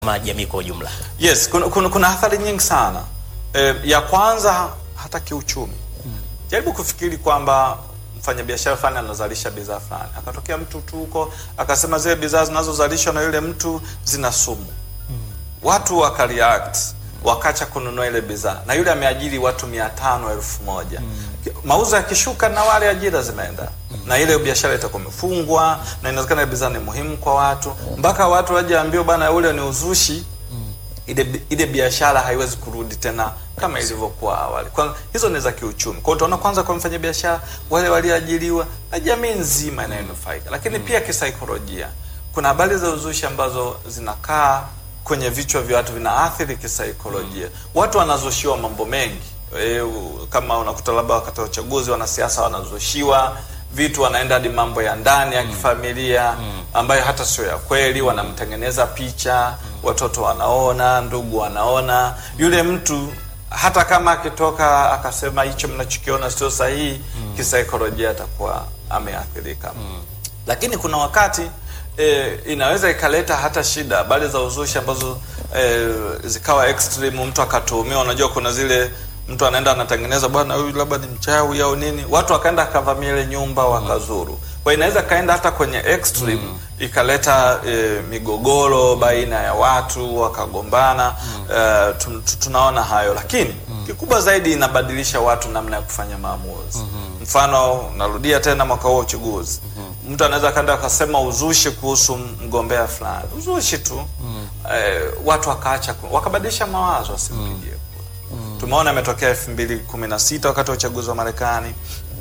kama jamii kwa ujumla? Yes, kuna, kuna, kuna athari nyingi sana. E, ya kwanza hata kiuchumi. Jaribu kufikiri kwamba mfanyabiashara fulani anazalisha bidhaa fulani, akatokea mtu tu huko akasema zile bidhaa zinazozalishwa na yule mtu zina sumu. Watu wakareact wakacha kununua ile bidhaa, na yule ameajiri watu mia tano elfu moja mauzo yakishuka na wale ajira zimeenda na ile biashara itakuwa imefungwa, na inawezekana ile bidhaa ni muhimu kwa watu, mpaka watu waje ambiwe bana, ule ni uzushi ile ile biashara haiwezi kurudi tena kama ilivyokuwa awali. Kwa hizo ni za kiuchumi. Kwa hiyo utaona kwanza kwa mfanya biashara wale walioajiriwa na jamii nzima inayonufaika, lakini pia kisaikolojia, kuna habari za uzushi ambazo zinakaa kwenye vichwa vya watu, vinaathiri kisaikolojia. Watu wanazushiwa mambo mengi e, kama unakuta labda wakati wa uchaguzi wanasiasa wanazushiwa vitu wanaenda hadi mambo ya ndani ya kifamilia ambayo hata sio ya kweli, wanamtengeneza picha, watoto wanaona, ndugu wanaona. Yule mtu hata kama akitoka akasema hicho mnachokiona sio sahihi, kisaikolojia atakuwa ameathirika. Lakini kuna wakati e, inaweza ikaleta hata shida, habari za uzushi ambazo e, zikawa extreme, mtu akatuhumiwa. Unajua kuna zile mtu anaenda anatengeneza, bwana huyu labda ni mchawi au nini, watu wakaenda akavamia ile nyumba wakazuru. Kwa inaweza kaenda hata kwenye extreme ikaleta e, migogoro baina ya watu wakagombana. E, tun- tu- tunaona hayo, lakini kikubwa zaidi inabadilisha watu namna ya kufanya maamuzi. Mfano, narudia tena mwaka huo uchaguzi, mtu anaweza kaenda akasema uzushi kuhusu mgombea fulani, uzushi tu e, watu wakaacha ku- wakabadilisha mawazo, wasimpigie Tumeona imetokea elfu mbili kumi na sita wakati wa uchaguzi wa Marekani.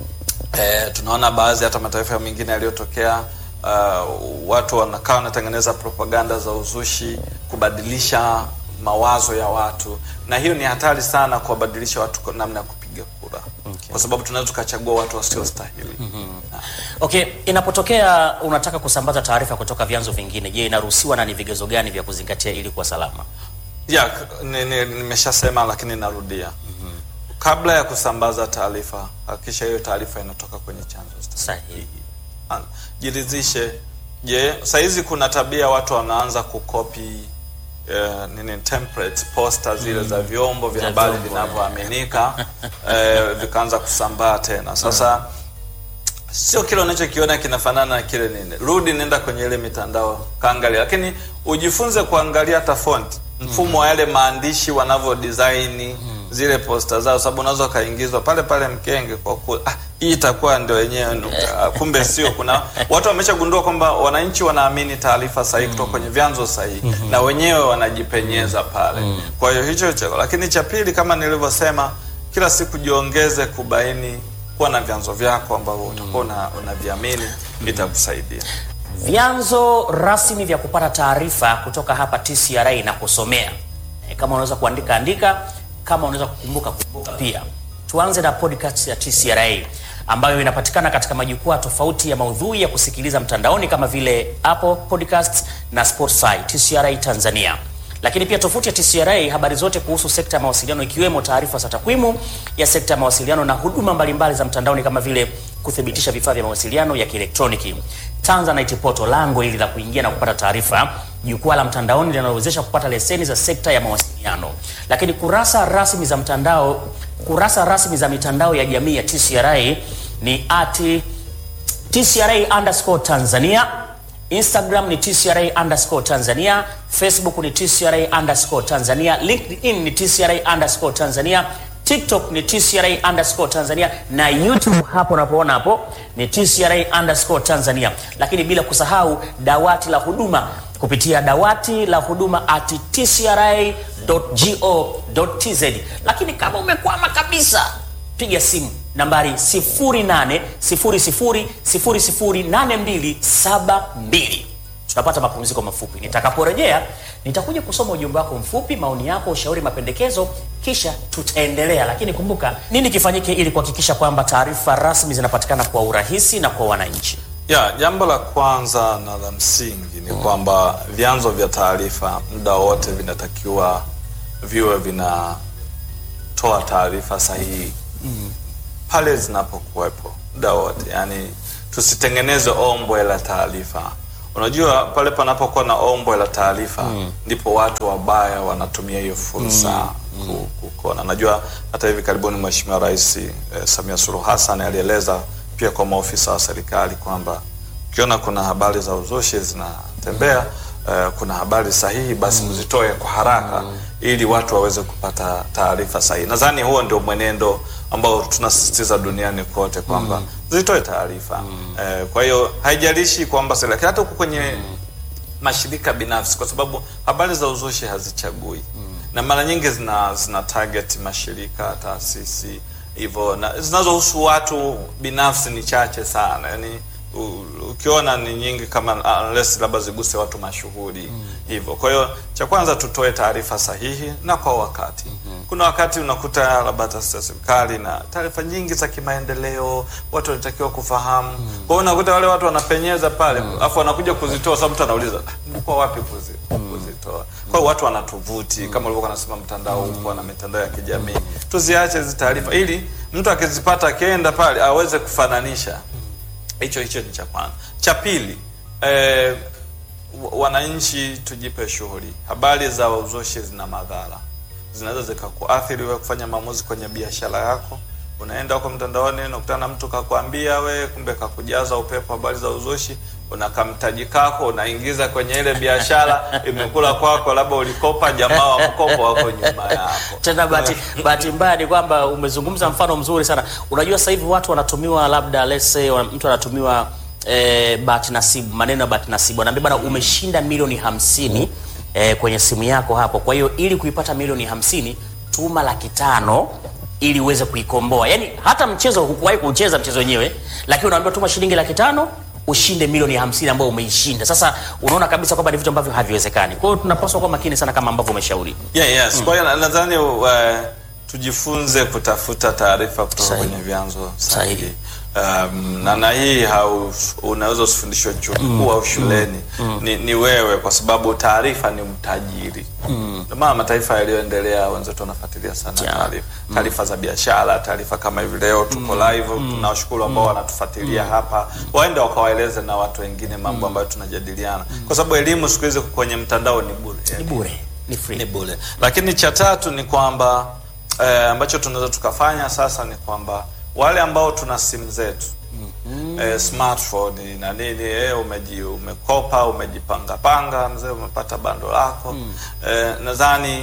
E, tunaona baadhi hata mataifa mengine yaliyotokea, uh, watu wanakaa wanatengeneza propaganda za uzushi kubadilisha mawazo ya watu, na hiyo ni hatari sana kuwabadilisha watu kwa namna ya kupiga kura kwa sababu tunaweza tukachagua watu wasiostahili. Na- Okay, inapotokea unataka kusambaza taarifa kutoka vyanzo vingine, je, inaruhusiwa na ni vigezo gani vya kuzingatia ili kuwa salama? ya k- ni- ni- nimeshasema lakini narudia, kabla ya kusambaza taarifa hakikisha hiyo taarifa inatoka kwenye chanzo Sahihi. An- jiridhishe. Je, saizi kuna tabia watu wanaanza kukopi eh, nini templates poster zile za vyombo vya Za habari vyombo, vinavyoaminika eh, vikaanza kusambaa tena. Sasa sio kile unachokiona kinafanana na kile nini. Rudi, nenda kwenye ile mitandao kaangalia, lakini ujifunze kuangalia hata font, mfumo wa yale maandishi wanavyo design zile posta zao, sababu unaweza ukaingizwa pale pale mkenge kwa ku ah, hii itakuwa ndio yenyewe nukta. Ah, kumbe sio. Kuna watu wameshagundua kwamba wananchi wanaamini taarifa sahihi kutoka kwenye vyanzo sahihi na wenyewe wanajipenyeza pale. Kwa hiyo hicho hicho, lakini cha pili, kama nilivyosema, kila siku jiongeze kubaini kuwa na vyanzo vyako ambavyo utakuwa una- unaviamini itakusaidia. Vyanzo rasmi vya kupata taarifa kutoka hapa TCRA na kusomea. E, kama unaweza kuandika andika, kama unaweza kukumbuka kumbuka pia. Tuanze na podcast ya TCRA ambayo inapatikana katika majukwaa tofauti ya maudhui ya kusikiliza mtandaoni kama vile Apple Podcasts na Spotify TCRA Tanzania. Lakini pia tovuti ya TCRA habari zote kuhusu sekta ya mawasiliano ikiwemo taarifa za takwimu ya sekta ya mawasiliano na huduma mbalimbali za mtandaoni kama vile kuthibitisha vifaa vya mawasiliano ya kielektroniki. Tanzanite Portal, lango hili la kuingia na kupata taarifa, jukwaa la mtandaoni linalowezesha kupata leseni za sekta ya mawasiliano. Lakini kurasa rasmi za mtandao, kurasa rasmi za mitandao ya jamii ya TCRA ni ati TCRA underscore Tanzania, Instagram ni TCRA underscore Tanzania, Facebook ni TCRA underscore Tanzania, LinkedIn ni TCRA underscore Tanzania, TikTok ni TCRA underscore Tanzania na YouTube hapo unapoona hapo ni TCRA underscore Tanzania, lakini bila kusahau dawati la huduma kupitia dawati la huduma at tcra.go.tz. Lakini kama umekwama kabisa piga simu nambari 0800008272. Tunapata mapumziko mafupi. Nitakaporejea nitakuja kusoma ujumbe wako mfupi, maoni yako, ushauri, mapendekezo, kisha tutaendelea. Lakini kumbuka, nini kifanyike ili kuhakikisha kwamba taarifa rasmi zinapatikana kwa urahisi na kwa wananchi? Ya, jambo la kwanza na la msingi ni kwamba vyanzo vya taarifa muda wote vinatakiwa viwe vinatoa taarifa sahihi pale zinapokuwepo muda wote, yani tusitengeneze ombwe la taarifa. Unajua, pale panapokuwa na ombwe la taarifa ndipo watu wabaya wanatumia hiyo fursa ku- ku- kuona. Najua hata hivi karibuni Mheshimiwa Rais eh, Samia Suluhu Hassan alieleza pia kwa maofisa wa serikali kwamba ukiona kuna habari za uzushi zinatembea eh, kuna habari sahihi basi mzitoe kwa haraka ili watu waweze kupata taarifa sahihi. Nadhani huo ndio mwenendo ambao tunasisitiza duniani kote kwamba zitoe taarifa eh, kwa hiyo haijalishi kwamba serikali hata huko kwenye mashirika binafsi, kwa sababu habari za uzushi hazichagui na mara nyingi zina zina target mashirika, taasisi hivyo, na zinazohusu watu binafsi ni chache sana. Yani u- ukiona ni nyingi kama unless labda ziguse watu mashuhuri hivyo. Kwa hiyo cha kwanza tutoe taarifa sahihi na kwa wakati. Kuna wakati unakuta labda taasisi ya serikali na taarifa nyingi za kimaendeleo, watu wanatakiwa kufahamu. Kwa hiyo unakuta wale watu wanapenyeza pale, afu wanakuja kuzitoa, sababu mtu anauliza "Ah, mlikuwa wapi kuzi, kuzitoa? Kwa hiyo watu wanatuvuti kama ulivyokuwa nasema, mtandao upo na mitandao ya kijamii, tuziache hizi taarifa ili mtu akizipata akienda pale aweze kufananisha hicho hicho ni cha kwanza. Cha pili, eh, wa- wananchi tujipe shughuli. Habari za uzushi zina madhara, zinaweza zikakuathiri wewe kufanya maamuzi kwenye biashara yako. Unaenda huko mtandaoni, unakutana na mtu kakwambia we, kumbe kakujaza upepo habari za uzushi, unakamtaji kako unaingiza kwenye ile biashara, imekula kwako, labda ulikopa, jamaa wa mkopo wako nyuma yako. Tena bahati bahati mbaya ni kwamba umezungumza mfano mzuri sana. Unajua sasa hivi watu wanatumiwa labda let's say wana- mtu anatumiwa eh, bahati nasibu, maneno ya bahati nasibu, anaambia bana, umeshinda milioni hamsini eh, kwenye simu yako hapo. Kwa hiyo ili kuipata milioni hamsini tuma laki tano ili uweze kuikomboa. Yaani hata mchezo hukuwahi kucheza mchezo wenyewe, lakini unaambiwa tuma shilingi laki tano ushinde milioni hamsini ambayo umeishinda. Sasa unaona kabisa kwamba ni vitu ambavyo haviwezekani. Kwa hiyo tunapaswa kuwa makini sana kama ambavyo umeshauri. Yeah, yes. Kwa hiyo na- nadhani uh, tujifunze kutafuta taarifa kutoka Sahihi. kwenye vyanzo Sahihi. sahihi. Um, na na hii hau, unaweza usifundishwe chuo kikuu au shuleni ni, ni wewe, kwa sababu taarifa ni mtajiri. Ndio maana mataifa yaliyoendelea wenzetu wanafuatilia sana Yeah. taarifa taarifa za biashara, taarifa kama hivi leo tuko live. Tunawashukuru ambao wanatufuatilia hapa, waende wakawaeleze na watu wengine mambo ambayo tunajadiliana, kwa sababu elimu siku hizi kwenye mtandao ni bure Ni bure, ni free. ni bure. Lakini cha tatu ni kwamba eh, ambacho tunaweza tukafanya sasa ni kwamba wale ambao tuna simu zetu eh, smartphone na nini eh, umeji umekopa umejipanga panga mzee, umepata bando lako eh, nadhani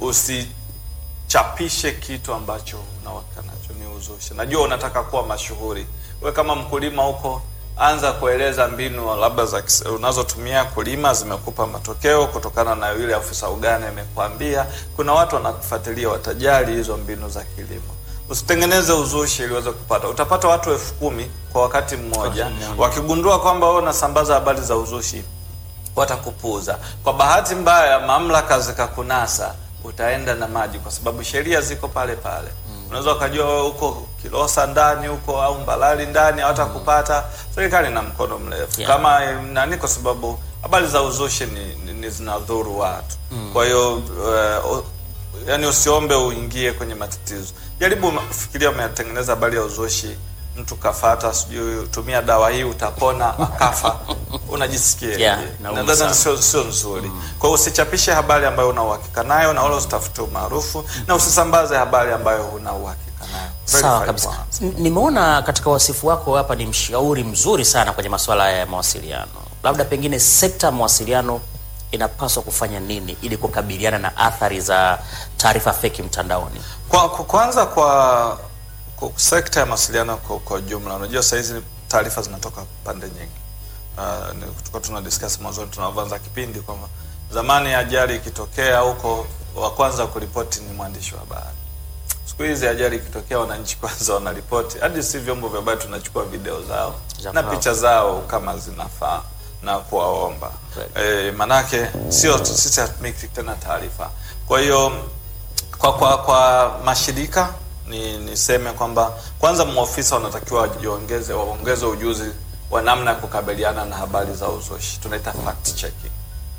usichapishe kitu ambacho unawaka nacho ni uzushi. Najua unataka kuwa mashuhuri, we kama mkulima huko anza kueleza mbinu labda za kis- unazotumia kulima zimekupa matokeo kutokana na yule afisa ugani amekwambia. Kuna watu wanakufuatilia, watajali hizo mbinu za kilimo. Usitengeneze uzushi ili uweze kupata. Utapata watu elfu kumi kwa wakati mmoja, wakigundua kwamba wewe unasambaza habari za uzushi watakupuuza. Kwa bahati mbaya, mamlaka zikakunasa, utaenda na maji, kwa sababu sheria ziko pale pale. Unaweza ukajua wewe uko Kilosa ndani huko au Mbalali ndani, hawatakupata. Serikali na mkono mrefu Yeah. kama eh, nani, kwa sababu habari za uzushi ni, ni, ni zinadhuru watu. Kwa hiyo uh, yani usiombe uingie kwenye matatizo. Jaribu kufikiria, umetengeneza habari ya uzushi mtu kafata, sijui tumia dawa hii utapona, akafa, unajisikia Yeah, je? inauma Nadhani sana. sio sio nzuri. Kwa hiyo usichapishe habari ambayo una uhakika nayo, na wala usitafute umaarufu, na usisambaze habari ambayo huna uhakika nayo. Sawa Verify kabisa. kwanza. N- Nimeona katika wasifu wako hapa ni mshauri mzuri sana kwenye masuala ya mawasiliano. Labda pengine sekta ya mawasiliano inapaswa kufanya nini ili kukabiliana na athari za taarifa feki mtandaoni? Kwa, kwa kwanza kwa, kwa sekta ya mawasiliano kwa, kwa jumla, unajua saa hizi taarifa zinatoka pande nyingi. Uh, ni- tulikuwa tuna discuss mwanzoni tunavyoanza kipindi kwamba zamani ajali ikitokea huko, wa kwanza kuripoti ni mwandishi wa habari. Siku hizi ajali ikitokea, wananchi kwanza wanaripoti, hadi si vyombo vya habari tunachukua video zao Za na kwao. picha zao kama zinafaa na kuwaomba Kweli. e, manake sio sisi hatumiki tena taarifa. Kwa hiyo kwa kwa kwa mashirika ni niseme kwamba kwanza maofisa wanatakiwa wajiongeze waongeze ujuzi wa namna ya kukabiliana na habari za uzushi, tunaita fact checking.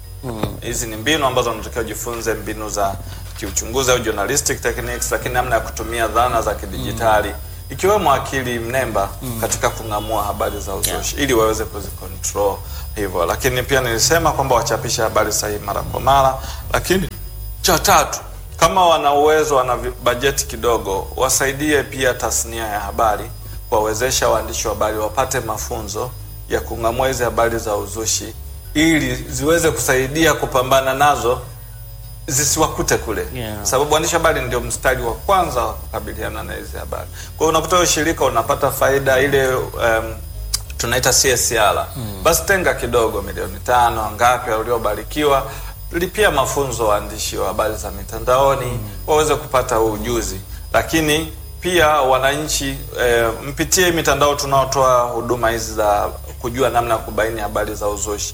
Hizi ni mbinu ambazo wanatakiwa jifunze, mbinu za kiuchunguzi au journalistic techniques, lakini namna ya kutumia dhana za kidijitali ikiwemo akili mnemba katika kung'amua habari za uzushi ili waweze kuzicontrol hivyo. Lakini pia nilisema kwamba wachapishe habari sahihi mara kwa mara. Lakini cha tatu, kama wana uwezo, wana vi- bajeti kidogo, wasaidie pia tasnia ya habari, kuwawezesha waandishi wa habari wapate mafunzo ya kung'amua hizi habari za uzushi ili ziweze kusaidia kupambana nazo zisiwakute kule Yeah. sababu waandishi habari ndio mstari wa kwanza wa kukabiliana na hizi habari. Kwa hiyo unakuta wewe shirika unapata faida ile um, tunaita CSR. Basi tenga kidogo milioni tano ngapi waliobarikiwa lipia mafunzo waandishi wa habari za mitandaoni waweze kupata huu ujuzi. Lakini pia wananchi eh, mpitie mitandao tunaotoa huduma hizi za kujua namna ya kubaini habari za uzushi.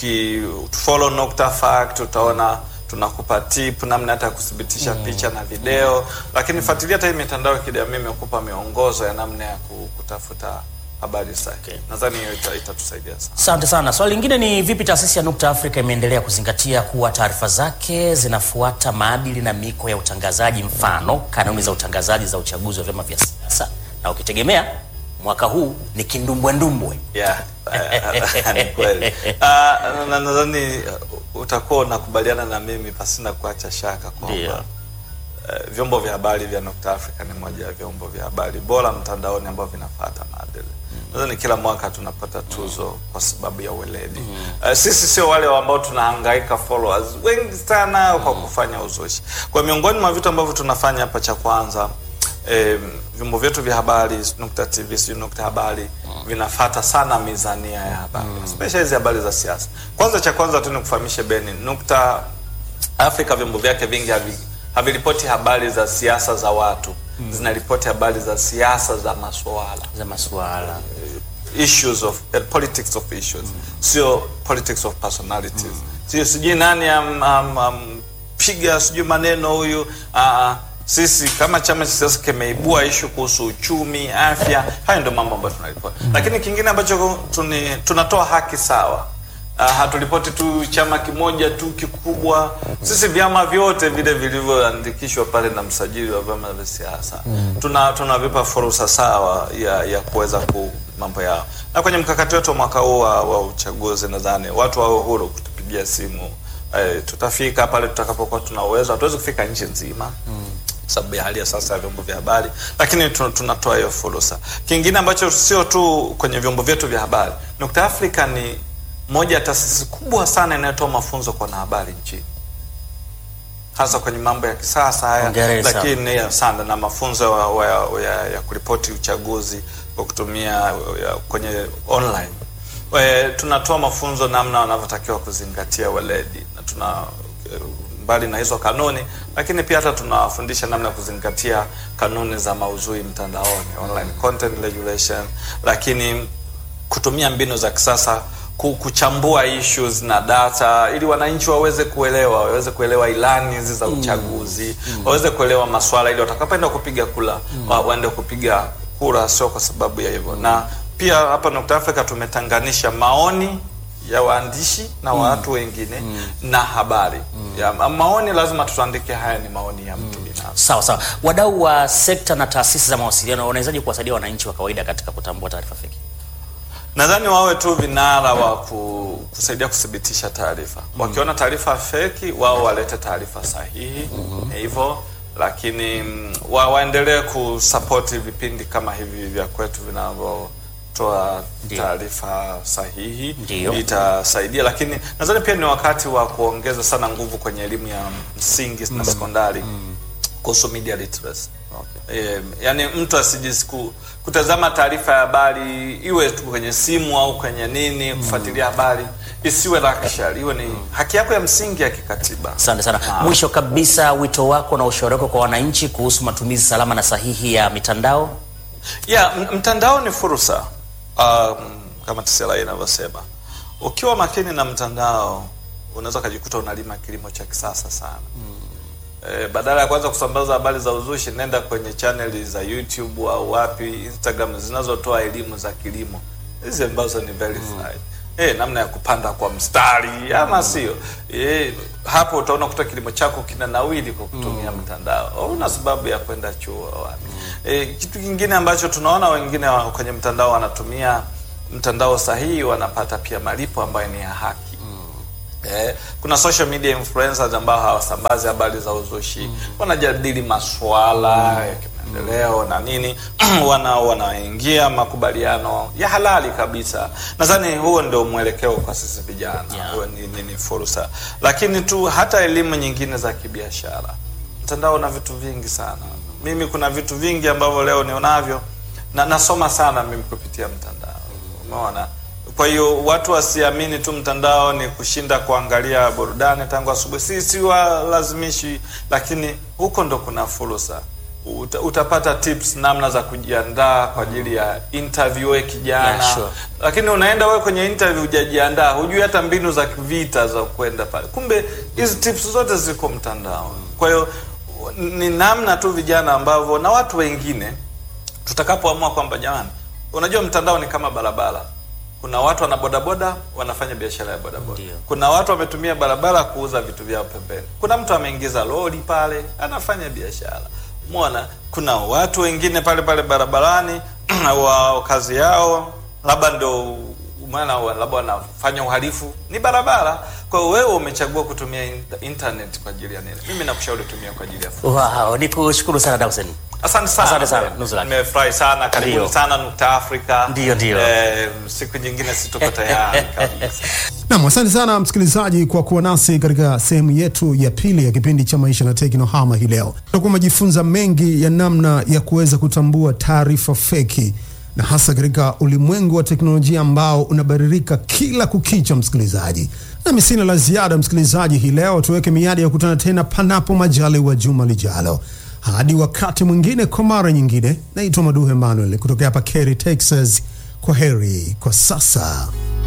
Ukifollow Nukta Fact utaona tunakupa tip namna hata ya kuthibitisha picha na video, lakini fuatilia hata hii mitandao ya kijamii imekupa miongozo ya namna ya ku- kutafuta habari sahihi. Nadhani hiyo ita- itatusaidia sana. Asante sana. Swali lingine ni vipi taasisi ya Nukta Afrika imeendelea kuzingatia kuwa taarifa zake zinafuata maadili na miko ya utangazaji, mfano kanuni za utangazaji za uchaguzi wa vyama vya siasa, na ukitegemea mwaka huu ni kindumbwendumbwe. Yeah, eh, ni kweli. Ah, na- nadhani uh, utakuwa unakubaliana na mimi pasina kuacha shaka Ndio. kwamba eh, vyombo vya habari vya Nukta Africa ni moja ya vyombo vya habari bora mtandaoni ambavyo vinafuata maadili. Nadhani kila mwaka tunapata tuzo kwa sababu ya weledi. Eh, sisi sio wale ambao tunahangaika followers wengi sana kwa kufanya uzushi. Kwa miongoni mwa vitu ambavyo tunafanya hapa, cha kwanza eh, vyombo vyetu vya habari Nukta TV, sijui Nukta Habari vinafata sana mizania ya habari especially hizi habari za siasa. Kwanza cha kwanza tu nikufahamishe Beni, Nukta Afrika vyombo vyake vingi havi haviripoti habari za siasa za watu zinaripoti habari za siasa za masuala za masuala issues of uh, politics of issues sio politics of personalities sio sijui nani am, am, am, piga sijui maneno huyu uh, sisi kama chama cha siasa kimeibua ishu kuhusu uchumi afya hayo ndio mambo ambayo tunaripoti lakini kingine ambacho tuni, tunatoa haki sawa Uh, hatulipoti tu chama kimoja tu kikubwa. Sisi vyama vyote vile vilivyoandikishwa pale na msajili wa vyama vya siasa tuna tunavipa fursa sawa ya ya kuweza ku mambo yao, na kwenye mkakati wetu wa mwaka huu wa, wa uchaguzi nadhani watu wawe huru kutupigia simu. Eh, tutafika pale tutakapokuwa tuna uwezo. Hatuwezi kufika nchi nzima sababu ya hali ya sasa ya vyombo vya habari, lakini tun- tunatoa hiyo fursa. Kingine ambacho sio tu kwenye vyombo vyetu vya habari, Nukta Africa ni moja ya taasisi kubwa sana inayotoa mafunzo kwa wanahabari nchini, hasa kwenye mambo ya kisasa haya, Hongera sana. lakini ya sana na mafunzo ya, ya, ya, ya kuripoti uchaguzi kwa kutumia ya, kwenye online. We, tunatoa mafunzo namna wanavyotakiwa kuzingatia weledi na tuna mbali na hizo kanuni, lakini pia hata tunawafundisha namna ya kuzingatia kanuni za maudhui mtandaoni, online content regulation, lakini kutumia mbinu za kisasa ku- kuchambua issues na data ili wananchi waweze kuelewa waweze kuelewa ilani hizi za uchaguzi waweze kuelewa maswala ili watakapoenda kupiga kura wa, waende kupiga kura sio kwa sababu ya hivyo na pia hapa Nukta Africa tumetanganisha maoni ya waandishi na watu wengine na habari ya, ma- maoni lazima tuandike haya ni maoni ya mtu binafsi sawa sawa. Wadau wa sekta na taasisi za mawasiliano wanawezaje kuwasaidia wananchi wa kawaida katika kutambua taarifa feki? Nadhani wawe tu vinara wa ku, kusaidia kuthibitisha taarifa. Wakiona taarifa feki, wao walete taarifa sahihi hivyo, lakini mm, wa, waendelee kusapoti vipindi kama hivi vya kwetu vinavyotoa Ndio. taarifa sahihi, Ndio. itasaidia. Lakini nadhani pia ni wakati wa kuongeza sana nguvu kwenye elimu ya msingi na sekondari kuhusu media literacy. Eh, yani mtu asijisiku kutazama taarifa ya habari iwe tu kwenye simu au kwenye nini, kufuatilia habari isiwe luxury, iwe ni haki yako ya msingi ya kikatiba. Asante sana. Mwisho kabisa, wito wako na ushauri wako kwa wananchi kuhusu matumizi salama na sahihi ya mitandao? Yeah, m- mtandao ni fursa. Um, kama TCRA inavyosema, ukiwa makini na mtandao unaweza ukajikuta unalima kilimo cha kisasa sana. E, badala ya kwanza kusambaza habari za uzushi, nenda kwenye chaneli za YouTube au wapi Instagram zinazotoa elimu za kilimo hizi ambazo ni verified. eh, namna ya kupanda kwa mstari ama sio eh, hapo utaona kuta kilimo chako kina nawili kwa kutumia mtandao una sababu ya kwenda chuo wapi eh, kitu kingine ambacho tunaona wengine wa- kwenye mtandao wanatumia mtandao sahihi wanapata pia malipo ambayo ni ya haki Eh, kuna social media influencers ambao hawasambazi habari za uzushi wanajadili masuala ya kimaendeleo na nini wana wanaingia makubaliano ya halali kabisa nadhani huo ndio mwelekeo kwa sisi vijana Yeah. huo ni, ni, ni fursa lakini tu hata elimu nyingine za kibiashara mtandao una vitu vingi sana mimi kuna vitu vingi ambavyo leo nionavyo na nasoma sana mimi kupitia mtandao umeona kwa hiyo watu wasiamini tu mtandao ni kushinda kuangalia burudani tangu asubuhi si si walazimishi lakini huko ndo kuna fursa Uta, utapata tips namna za kujiandaa kwa ajili ya interview we kijana Yeah, sure. lakini unaenda wewe kwenye interview hujajiandaa hujui hata mbinu za vita za kwenda pale kumbe hizi tips zote ziko mtandao kwa hiyo ni namna tu vijana ambavyo na watu wengine tutakapoamua kwamba jamani unajua mtandao ni kama barabara kuna watu wana bodaboda wanafanya biashara ya bodaboda Ndio. kuna watu wametumia barabara kuuza vitu vyao pembeni kuna mtu ameingiza lori pale anafanya biashara mona kuna watu wengine pale pale barabarani wa kazi yao labda ndo maana wa- labda wanafanya uhalifu ni barabara kwa hiyo wewe umechagua kutumia in- internet kwa ajili ya nini mimi nakushauri tumia kwa ajili ya furaha. Wow, nikushukuru sana Dawson. Asante sana. Asante sana, Nuzula. Nimefurahi sana. Karibuni Ndio. sana Nukta Afrika. Ndio, ndio. Eh, siku nyingine situko tayari kabisa. Nam, asante sana msikilizaji kwa kuwa nasi katika sehemu yetu ya pili ya kipindi cha maisha na teknohama hii leo. Tutakuwa umejifunza mengi ya namna ya kuweza kutambua taarifa feki na hasa katika ulimwengu wa teknolojia ambao unabadilika kila kukicha, msikilizaji. Nami sina la ziada, msikilizaji, hii leo tuweke miadi ya kukutana tena panapo majaliwa juma lijalo. Hadi wakati mwingine, kwa mara nyingine, naitwa Maduhe Emmanuel kutoka hapa Kerry, Texas. Kwa heri kwa sasa.